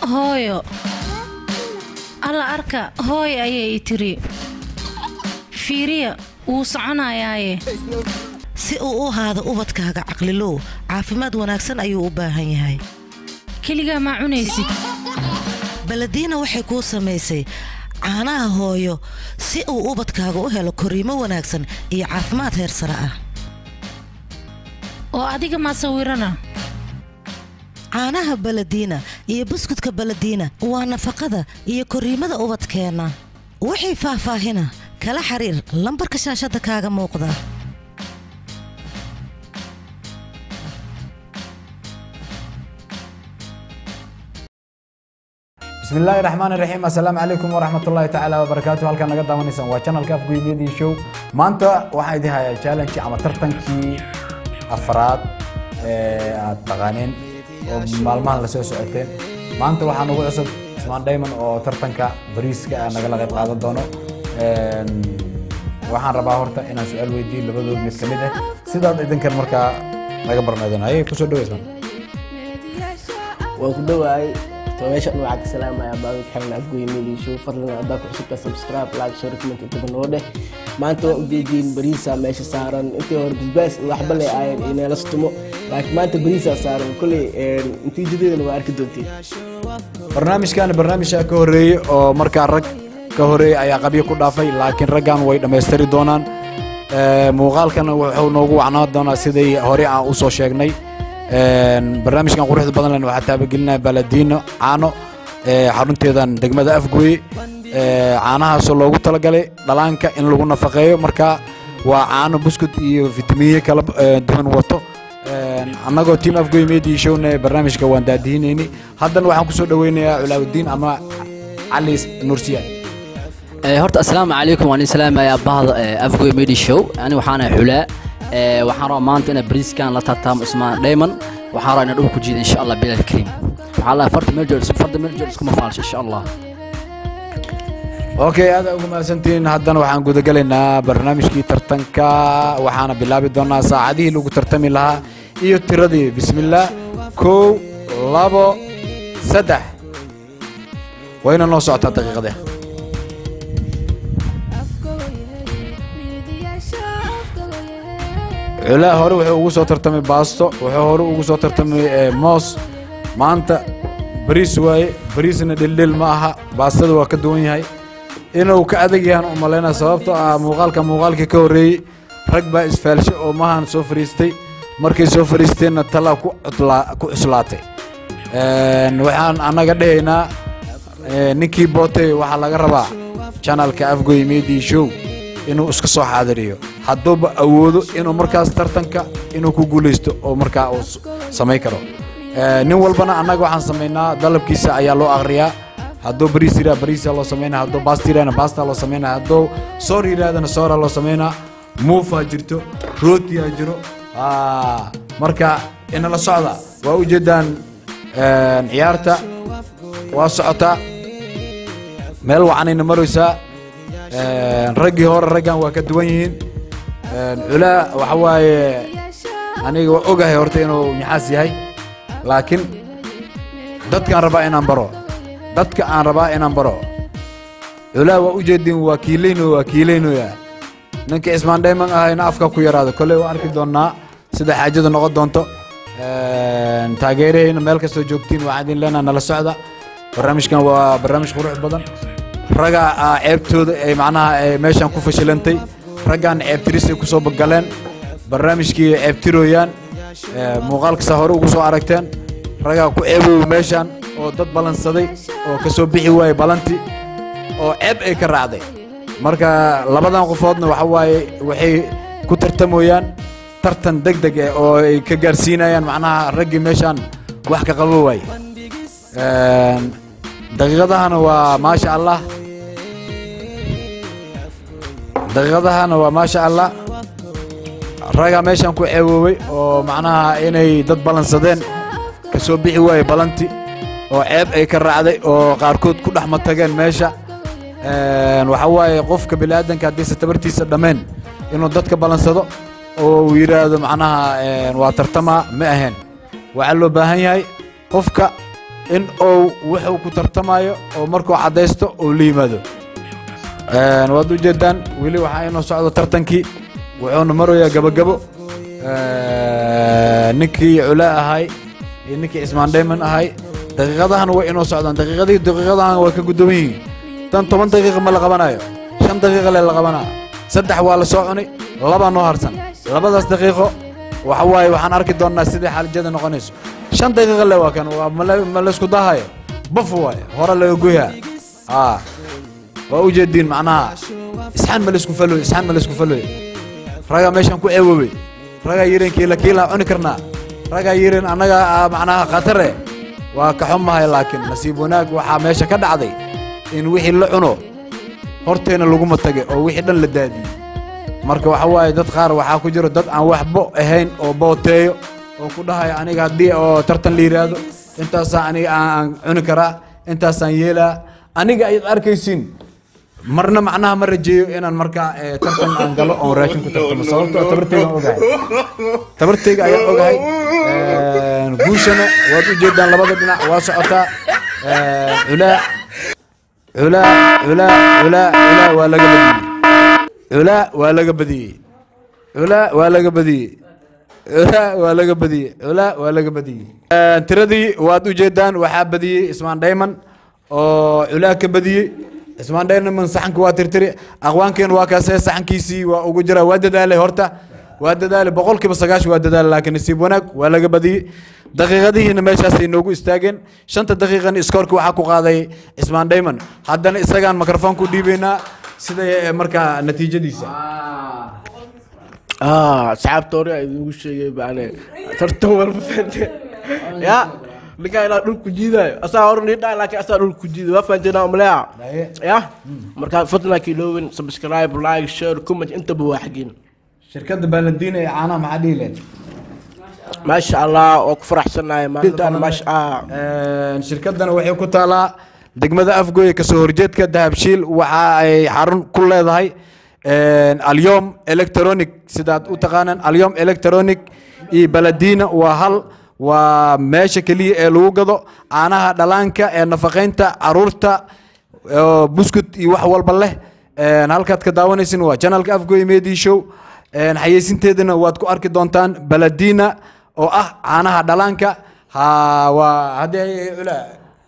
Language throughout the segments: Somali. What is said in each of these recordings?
hooyo alla arka hooy ayay i tiri fiiriya wuu soconayaaye si uu u ahaado ubadkaaga caqlilow caafimaad wanaagsan ayuu u baahan yahay keligaa maa cunaysid baladiina waxay kuu samaysay caanaha hooyo si uu ubadkaaga u helo koriimo wanaagsan iyo caafimaad heer sare ah oo adiga maa sawirana caanaha baladiina iyo buskudka baladiina waa nafaqada iyo koriimada ubadkeenna wixii faahfaahina kala xiriir lambarka shaashadda kaaga muuqda bismi illaahi raxmaan iraxiim assalaamu calaykum waraxmat ullaahi tacaala wabarakaatu halkaan naga daawanaysaan waa channelka afgoymedii show maanta waxaan idin hayaa challenge ama tartankii afraad ee aad taqaaneen oo maalmahan lasoo socoteen maanta waxaa nagu cusub ismaan diamond oo tartanka bariiska ah nagala qayb qaadan doono Een, waxaan rabaa horta inaan su-aal weydiiyo labadood mid ka mid ah sidaad idinkan markaa naga barnaydon ayay kusoo dhawo ismaan waan ku dhowahay to meesha dhan waxaa ka salaamaya baabid xelan afgoy meeliishow fadlan haddaa ku cusubta subscribe like share comment intaba noo dheh maanta waa ujeediin bariisa meesha saaran intii hore basbaas iyo waxba le ahayn iyo neela sutumo laakiin maanta bariisaa saaran kolley natiijadeedana waa arki doontiin barnaamijkan barnaamijka ka horeeyey oo markaa rag ka horeeyey ayaa qabyo ku dhaafay laakiin raggan way dhammaystiri doonaan Ee, muuqaalkana wuxuu noogu wacnaan doonaa siday hore aan u soo sheegnay Een, barnaamijkan quruxda badan leh waxaa taabagelinaya baladiino caano ee, xarunteedan degmada afgooye Ee, caanahaasoo loogu talagalay dhalaanka in lagu nafaqeeyo marka waa caano buskud iyo fitamiinyo kala ee, duwan wato Een, annagoo team afgooye media showna barnaamijka waan daadihinayni haddana waxaan kusoo dhaweynayaa culaawudiin ama cali nuursiya Ee, horta assalaamu calaykum waan idin salaamayaa bahda ee, afgoy media show ani waxaan ahay xulaa Ee, waxaan rabaa maanta inaan bariiskan la tartaamo usmaan diamond waxaan rabaa inaan dhul ku jiida insha allah bilal kariim waxaa la farta meel joogis farda meel joogis kuma faalsho insha allah okay aad ugu mahadsantihiin haddana waxaan gudagalaynaa barnaamijkii tartanka waxaana bilaabi doonaa saacadihii lagu tartami lahaa iyo tiradii bismillaah kow labo saddex wayna noo socotaa daqiiqadee culaa hore wuxuu ugu soo tartamay baasto wuxuu hore ugu soo tartamay eh, moos maanta bariis waaye bariisna dhildhil ma aha baastada waa ka duwan yahay inuu ka adag yahan u malaynaa sababtoo ah muuqaalka muuqaalkii ka horreeyey rag baa isfaalshay oo mahan soo fariistay markay soo fariisteenna talaa ku cutlaa- ku cuslaatay Een, waxaan annaga dhehaynaa eh, ninkii bootay waxaa laga rabaa channelka afgoy media show inuu iska soo xaadiriyo hadduuba awoodo inuu markaas tartanka inuu ku guulaysto oo markaa uu s- samayn karo Eh, nin walbana annaga waxaan samaynaa dalabkiisa ayaa loo akhriyaa hadduu bariis yiraa bariisa loo samaynaa hadduu baasta yiraahna baasta loo samaynaa hadduu soor yiraahdana soora loo samaynaa muufaa jirto rootiyaa jiro Ah, marka inala socda waa ujeedaan een, ciyaarta waa socotaa meel wacanayna maraysaa Een, raggii hore raggan waa ka duwan yihiin Een, culaa waxa waaye aniga waa ogahay horta inuu nyaxaas yahay laakiin dadkaan rabaa inaan baro dadka aan rabaa inaan baro culaa waa ujeedin waa kiilayno waa kiilaynoya ninka ismaan dhayman ahayna afka ku yaraado kolley waa arki doonnaa sida xaajadu noqon doonto Een, taageerahayna meel kastoo joogtiin waxaan idin leenaha nala socda barnaamijkan waa barnaamij qurux badan ragga ah, ceebtooda ay macnaha ay meeshan ku fashilantay raggan ceebtirisay ku soo galeen barnaamijkii ceebtirooyaan Ee, muuqaalkasa hore ugu soo aragteen raggaa ku ceebow meeshan oo dad ballansaday oo ka soo bixi waayey balanti oo ceeb ay ka raacday marka labadan qofoodna waxa waaye waxay ku tartamoyaan tartan deg deg eh oo ay ka gaarsiinayaan macnaha raggii meeshan wax ka qabo waaye Een, daqiiqadahana waa maasha allah daqiiqadahana waa maasha allah raggaa meeshan ku ceewoobay oo macnaha inay dad ballansadeen ka soo bixi waaye balanti oo ceeb ay ka raacday oo qaarkood ku dhex matageen meesha Een, waxa waaye qofka bini'aadanka haddiise tabartiisa dhammeen inuu dadka ballansado oo uu yidhaahdo macnaha een, waa tartamaa ma ahayn waxaa loo baahan yahay qofka in uu wuxuu ku tartamayo oo markuu caddaysto uu la yimaado Een, waad ujeedaan weli waxaa inoo socdo tartankii wuxuuna marayaa gabagabo Een, ninkii culaa ahay iyo ninkii cismaan dhayman ahay daqiiqadahan way inoo socdaan daqiiqadii daqiiqadahan way ka guddoon yihiin tan toban daqiiqa ma la qabanayo shan daqiiqa le la qabanaa saddex waa la soo cunay laba noo harsan labadaas daqiiqo waxa waaye waxaan arki doonnaa sidai xaalijada noqonayso shan daqiiqa le waa kan waa ma la- ma laysku dahayo buf waaye hore laga goyaa aa waa u jeediin macnaha isxaan ma laysku faloy isxaan ma laysku faloy ragaa meeshaan ku ceewowey ragaa yireen kiila kiilaan cuni karnaa ragaa yireen annaga ah, macnaha khatare waa ka xumahay laakiin nasiib wanaag waxaa meesha ka dhacday in wixii la cuno horteena laguma tage oo wixii dhan la daadiyey marka waxa waaye dad qaar waxaa ku jiro dad aan waxbo ahayn oo booteeyo oo ku dhahaya aniga haddii oo tartan la yidhaahdo intaasaan aniga aan aan cuni karaa intaasaan yeelaa aniga ayaad arkaysiin marna macnaha ma rajeeyo inaan markaa eh, tartan aan galo oon raashin ku tartamo sababtoo ah tabarteyga aan ogahay tabarteyga ayaan ogahay Een, guushana waad u jeedaan labada dhinac waa socotaa Een, culaa culaa culaa culaa culaa waa laga badiyey culaa waa laga badiyey culaa waa laga badiyey culaa waa laga badiyey culaa waa laga badiyey Een, tiradii waad u jeedaan waxaa badiyey ismaan dhayman oo culaa ka badiyey ismaan dhayman saxanka waa tirtiri aqwaankeen waa kaasee saxankiisii waa ugu jira waa dadaalay horta waa dadaalay boqolkiiba sagaashi waa dadaalay laakiin nasiib wanaag waa laga badiyey daqiiqadihiina meeshaasay noogu istaageen shanta daqiiqan iskoorka waxaa ku qaaday ismaan dhayman haddana isagaan mikrofon ku dhiibaynaa sida eh, markaa natiijadiisa ah asxaabta hore aa idiinku sheegay baane tartan walba fahante ya ninkaa ilaa dhulku jiidayo asaa hore nii dhaa laakiin asaa dhulku jiidayo waa fahanteena umaleya ya markaa fadlan kiloowin subscribe like share comment intaba waa xagiin shirkadda baalandiina ee caanaha maxaa dhihi lehed maasha allah waa ku faraxsanahay maalintaan maasha ah Een, shirkaddana waxay ku taalaa degmada afgoye kasoo horjeedka dahabshiil waxa ay xarun ku leedahay een, alyom electronic sidaad u taqaanaan alyom electronic iyo baladina waa hal waa meesha keliya ee lagu gado caanaha dhalaanka ee nafaqaynta caruurta oo buskut iyo wax walba leh Een, halkaad ka daawanaysin waa janalka afgoye media show Een, xayeysinteedana waad ku arki doontaan baladina oo ah caanaha dhalaanka ha waa haddii ay culaa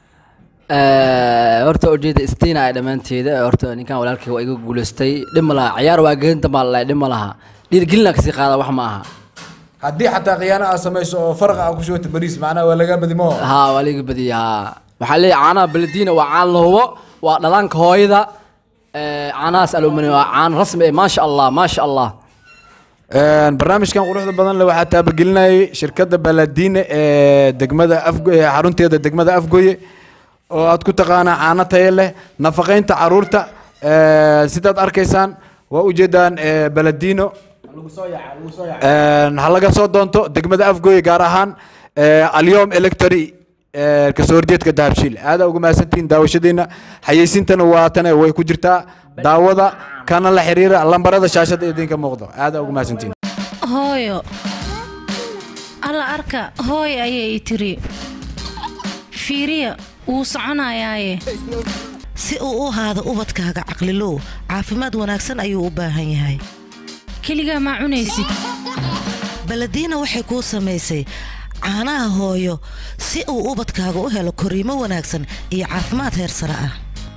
Eh, horta ujeeda stina ay dhammaanteeda horta ninkan walaalkay waa iga guulaystay dhib ma laha ciyaar waa gelinta baa la dhib ma laha dhiirgelina kasii qaada wax ma aha haddii xataa khiyaano aad samayso oo faraqa aad ku shubata bariis macnaha waa lagaa badi maho haa waa liiga badiyay haa waxaa leeyahay caanaha beledina waa caan la hubo waa dhalaanka hooyada Eh, caanahaas alumani waa caan rasmi eh maasha allah maasha allah Een, barnaamijkan quruxda badan leh waxaa taabagelinayay shirkadda baladine ee degmada afgo ee xarunteeda degmada afgoye oo aad ku taqaanaa caano tayo leh nafaqaynta caruurta Ee, sidaad arkaysaan waa ujeedaan ee, baladino Een, ha laga soo doonto degmada afgoye gaar ahaan ee, alyom electory ee, kasoo horjeedka dahabshiil aada uga mahadsantihiin daawashadiina xayeysiintana waa tane way ku jirtaa daawada kana la xiriira lambarada shaashada idinka muuqdo aada uga mahadsantihiin hooyo alla arka hooy ayay i tiri fiiriya wuu soconayaaye si uu u ahaado ubadkaaga caqlilow caafimaad wanaagsan ayuu u baahan yahay keligaa maa cunaysid baladiina waxay kuu samaysay caanaha hooyo si uu ubadkaaga u helo koriimo wanaagsan iyo caafimaad heer sare ah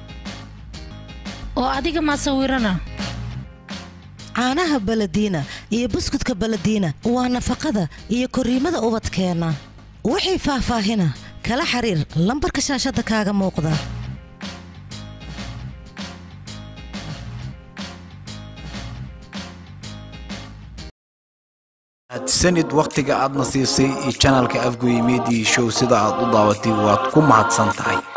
oo adiga maa sawirana caanaha baladiina iyo buskudka baladiina waa nafaqada iyo koriimada ubadkeenna wixii faahfaahina kala xiriir lambarka shaashadda kaaga muuqda sanid wakhtiga aadna siisay iyo janalka afgoye media show sida aad u daawatay waad ku mahadsan tahay